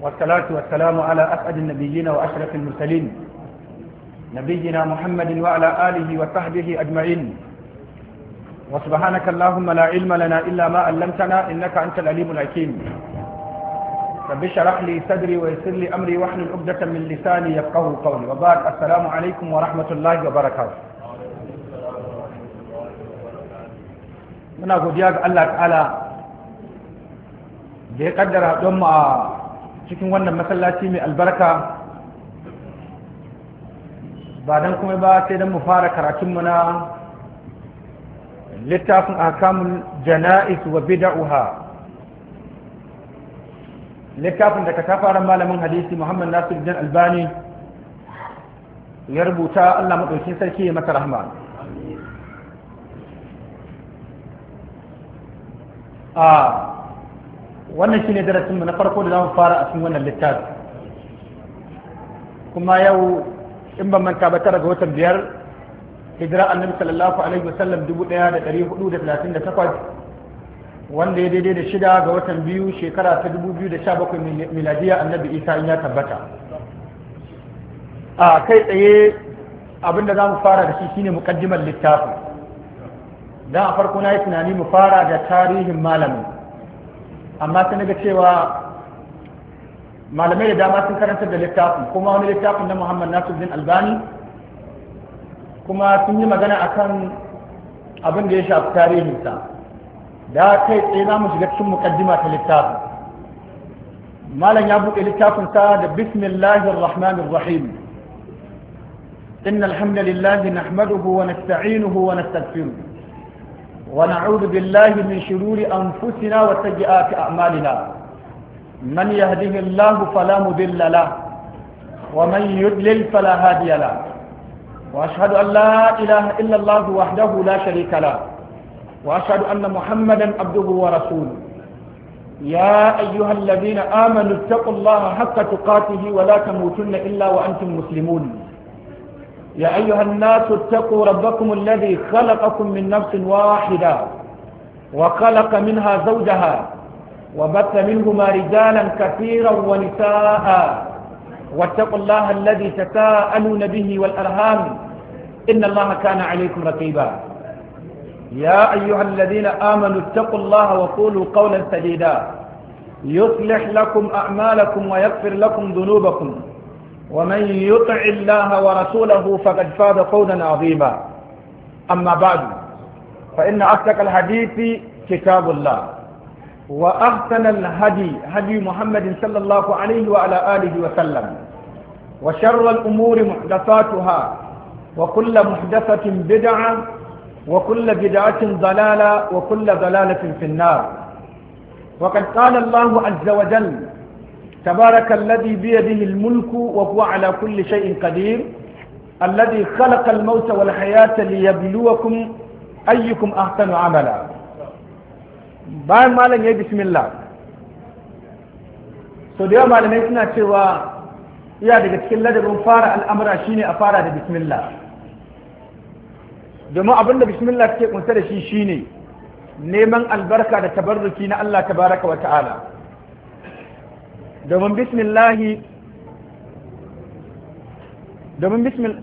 والصلاة والسلام على أسعد النبيين وأشرف المرسلين نبينا محمد وعلى آله وصحبه أجمعين وسبحانك اللهم لا علم لنا إلا ما علمتنا إنك أنت العليم الحكيم رب اشرح لي صدري ويسر لي أمري واحلل عقدة من لساني يفقهوا قولي وبعد السلام عليكم ورحمة الله وبركاته muna godiya ga Allah ta'ala da ya kaddara don mu a cikin wannan masallaci mai albarka ba don kuma ba sai don mu fara karatunmu na littafin akamun jana'is wa bida'uha littafin da ka ta fara malamin hadisi muhammad nasir jan albani ya rubuta Allah maɗaukin sarki ya mata rahma a wannan shine darasin mu na farko da zamu fara a cikin wannan littafi kuma yau in ban manta ba tara ga watan biyar hijira annabi sallallahu alaihi wasallam 1438 wanda ya daidai da shida ga watan biyu shekara ta 2017 miladiya annabi isa in ya tabbata a kai tsaye abinda za mu fara da shi shine mukaddimar littafi dan a farko na yi tunani mu fara da tarihin malamin amma sai naga cewa malamai da dama sun karanta da littafin kuma wani littafin na muhammad nasiruddin albani kuma sun yi magana akan abin da ya shafi tarihinsa da kai tsaye za mu shiga cikin mukaddima ta littafin malam ya buɗe littafinsa da bismillahir rahmanir rahim إن الحمد لله نحمده ونستعينه ونستغفره ونعوذ بالله من شرور أنفسنا وسيئات أعمالنا من يهده الله فلا مضل له ومن يضلل فلا هادي له وأشهد أن لا إله إلا الله وحده لا شريك له وأشهد أن محمدا عبده ورسوله يا أيها الذين آمنوا اتقوا الله حق تقاته ولا تموتن إلا وأنتم مسلمون يا أيها الناس اتقوا ربكم الذي خلقكم من نفس واحدة وخلق منها زوجها وبث منهما رجالا كثيرا ونساء واتقوا الله الذي تساءلون به والأرهام إن الله كان عليكم رقيبا يا أيها الذين آمنوا اتقوا الله وقولوا قولا سديدا يصلح لكم أعمالكم ويغفر لكم ذنوبكم ومن يطع الله ورسوله فقد فاز فوزا عظيما أما بعد فإن أصدق الحديث كتاب الله وأحسن الهدي هدي محمد صلى الله عليه وعلى آله وسلم وشر الأمور محدثاتها وكل محدثة بدعة وكل بدعة ضلالة وكل ضلالة في النار وقد قال الله عز وجل تبارك الذي بيده الملك وهو على كل شيء قدير الذي خلق الموت والحياة ليبلوكم أيكم أحسن عملا bayan malam ya yi bismillah so da yawa malamai suna cewa iya daga cikin ladabin fara al'amura shine a fara da bismillah domin abinda bismillah take kunsa da shi shine neman albarka da tabarruki na Allah tabaraka wa ta'ala domin bismillahi domin bismillah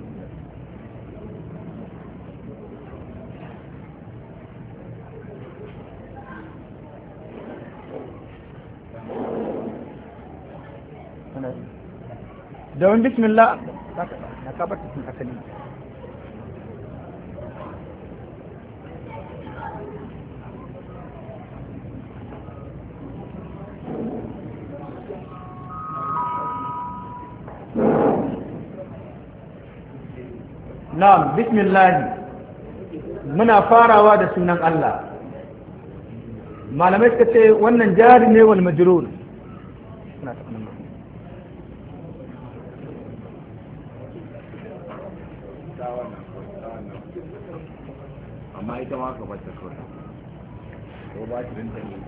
domin bismillah na kabar cikin asali na'am bismillah muna farawa da sunan Allah malamai suka ce wannan jari ne wal majrur amma ita ma ka bata kawai ko ba ta rinta ne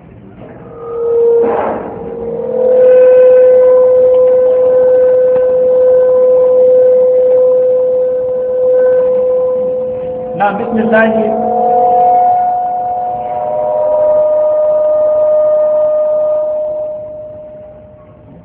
na bismillah